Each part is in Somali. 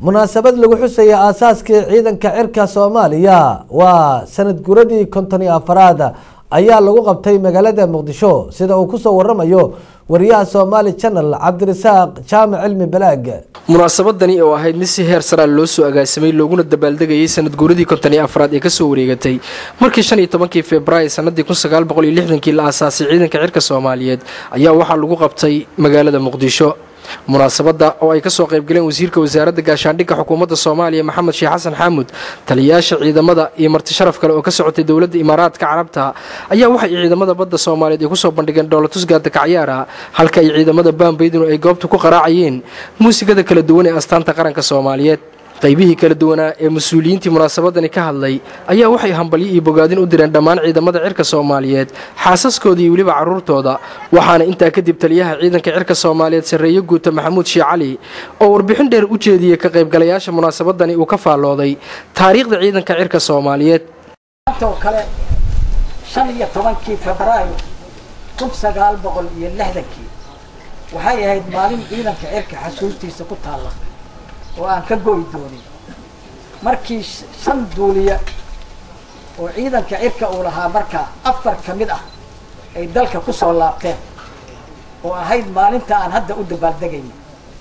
munaasabad lagu xusaya aasaaskii ciidanka cirka soomaaliya waa sanad guradii konton iyo afaraad ayaa lagu qabtay magaalada muqdisho sida uu kusoo waramayo wariyaha somaali channel cabdirasaaq jaamac cilmi balaag munaasabadani oo ahayd mid si heer saraa loo soo agaasimay looguna dabaaldegayay sanad guuradii konton iyo afraad ee kasoo wareegatay markii shan iyo tobankii februaayo sanadii kun sagaal boqol iyo lixdankii la aasaasay ciidanka cirka soomaaliyeed ayaa waxaa lagu qabtay magaalada muqdisho munaasabadda oo ay kasoo qaybgaleen wasiirka wasaaradda gaashaandhigga xukuumadda soomaaliya maxamed sheekh xasan xaamud taliyayaasha ciidamada iyo marti sharaf kale oo ka socotay dowladda imaaraadka carabta ayaa waxay ciidamada badda soomaaliyeed ay kusoo bandhigeen dhoolatusgaada kacyaara halka ay ciidamada baambaydinu ay goobta ku qaraacayeen muusigada kala duwan ee astaanta qaranka soomaaliyeed qaybihii kala duwanaa ee mas-uuliyiintii munaasabadani ka hadlay ayaa waxay hambalyo iyo bogaadin u direen dhammaan ciidamada cirka soomaaliyeed xaasaskooda iyo weliba carruurtooda waxaana intaa kadib taliyaha ciidanka cirka soomaaliyeed sarreeye guuta maxamuud shii cali oo warbixin dheer u jeediyey ka qaybgalayaasha munaasabadani uu ka faallooday taariikhda ciidanka cirka soomaaliyeed oo kale shan iyo tobankii febraayo kun sagaal boqol iyo lixdankii waxay ahayd maalin ciidanka cirka xasuustiisa ku taalla oo aan ka go'i doonin markii shan duuliya oo ciidanka cirka uu lahaa markaa afar ka mid ah ay dalka ku soo laabteen oo ahayd maalinta aan hadda u dabaaldegayna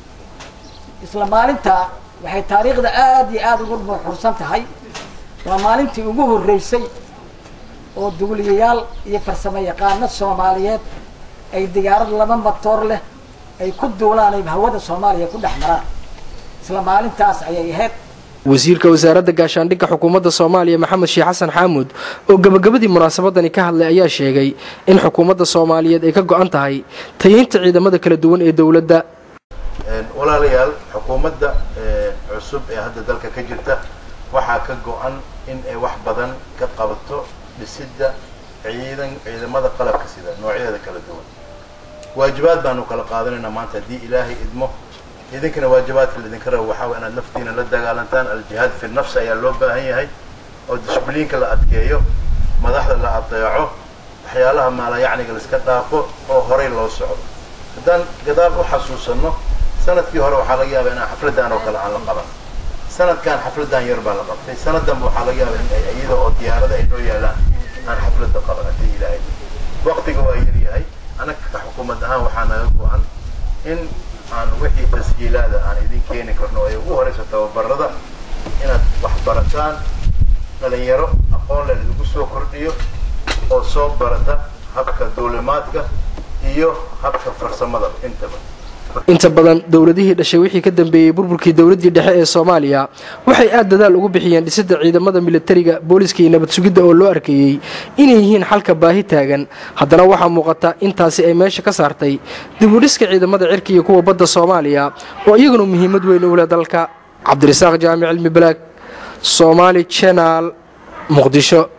isla maalintaa waxay taariikhda aada iyo aada ugu nuuxursan tahay waa maalintii ugu horreysay oo duuliyayaal iyo farsamo yaqaano soomaaliyeed ay diyaarad laba matoor leh ay ku duulaan ay hawada soomaaliya ku dhex maraan isla maalintaas ayay ahayd wasiirka wasaaradda gaashaandhigga xukuumadda soomaaliya maxamed sheekh xasan xaamud oo gebagabadii munaasabadani ka hadlay ayaa sheegay in xukuumadda soomaaliyeed ay ka go-an tahay tayeynta ciidamada kala duwan ee dowladda walaalayaal xukuumadda cusub ee hadda dalka ka jirta waxaa ka go-an in ay wax badan ka qabato dhisidda ciidan ciidamada qalabka sida noocyadeeda kala duwan waajibaad baanu kala qaadanaynaa maanta haddii ilaahay idmo idinkana waajibaadka laidinka rabo waxaa way inaad naftiina la dagaalantaan aljihaad fi nafsi ayaa loo baahan yahay oo dishbliinka la adkeeyo madaxda la adeeco waxyaalaha maalayacniga laiska dhaafo oo horay loo socdo haddaan gadaal u xasuusanno sanadkii hore waxaa laga yaabaa inaan xafladdan oo kale aan la qaban sanadkan xafladdan yar baa la qabtay sanaddanba waxaa laga yaabaa in ay iyada oo diyaarada ay noo yaalaan aan xafladda qaban haddii ilaahay waqtiga waa yar yahay anaga ka xukuumad ahaan waxaa naga go-an in aan wixii tasjiilaada aan idin keeni karno ay ugu horeyso tababarada inaad wax barataan dhalinyaro aqoon le lagu soo kordhiyo oo soo barata habka duulimaadka iyo habka farsamada intaba inta badan dowladihii dhashay wixii ka dambeeyey burburkii dowladdii dhexe ee soomaaliya waxay aad dadaal ugu bixiyeen dhisidda ciidamada militariga booliska iyo nabad sugidda oo loo arkayey inay yihiin xalka baahi taagan haddana waxaa muuqata intaasi ay meesha ka saartay dibudhiska ciidamada cirka iyo kuwa badda soomaaliya oo iyaguna muhiimad weyn u leh dalka cabdirasaaq jaamic cilmi balaag somaali jenaal muqdisho